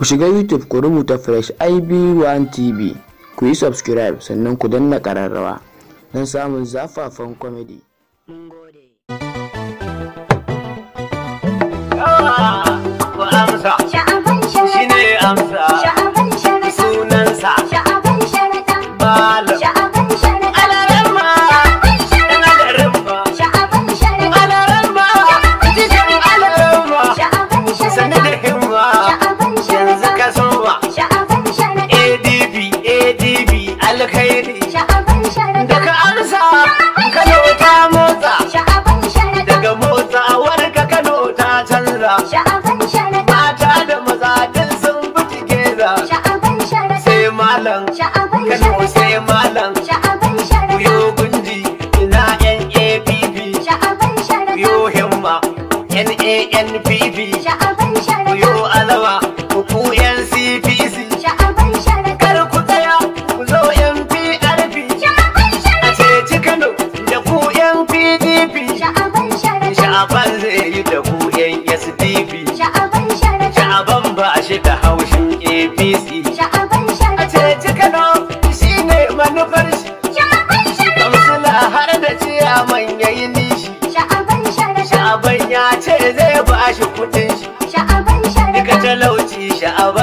Ku shiga YouTube ku rubuta Fresh IB1 TV, ku yi subscribe sannan ku danna ƙararrawa don samun zafafan comedy. Mun gode. Ku amsa, Sha'aban shi sharaɗa, ne amsa sha'aban sharaɗa, sunansa. sha'aban sharaɗa, Malam. sha'aban sharaɗa, Alarama, ɗan alarama, sha'aban sharaɗa, alarama, cikin alarama. sha'aban Sani sharaɗa, da himma, sha'aban yanzu ka sharaɗa, soma. sha'aban sharaɗa, ADB, ADB, alkhairi. sha'aban sharaɗa, Daga amsa, Kano ta motsa. sha'aban sharaɗa, Daga motsawar ka Kano ta canza. sha'aban sharaɗa, Mata da maza duk sun bi tigeza. sha'aban sharaɗa, Sai malam, sha'aban Kano sharaɗa, sai malam. sha'aban sharaɗa, Kuyo gunji, ina NAPP. sha'aban sharaɗa, Kuyo himma, NANPP. sha'aban sharaɗa, Kuyo alawa, ku NCPC. sha'aban sharaɗa, Kar ku tsaya, ku zo NPRP. sha'aban A sharaɗa, ceci Kano da ku NPDP. sha'aban sharaɗa, Sha'aban zai yi da ku SDP. sha'aban sharaɗa, Sha'aban ba shi da haushin APC. sha'aban A sharaɗa, ceci Kano shi ne manufar shi. sha'aban sharaɗa, Kamsila har da ciyaman ya yi nishi. sha'aban sharaɗa, Sha'aban ya ce zai ba shi kuɗin shi. sha'aban Duka sharaɗa, talauci sha'aban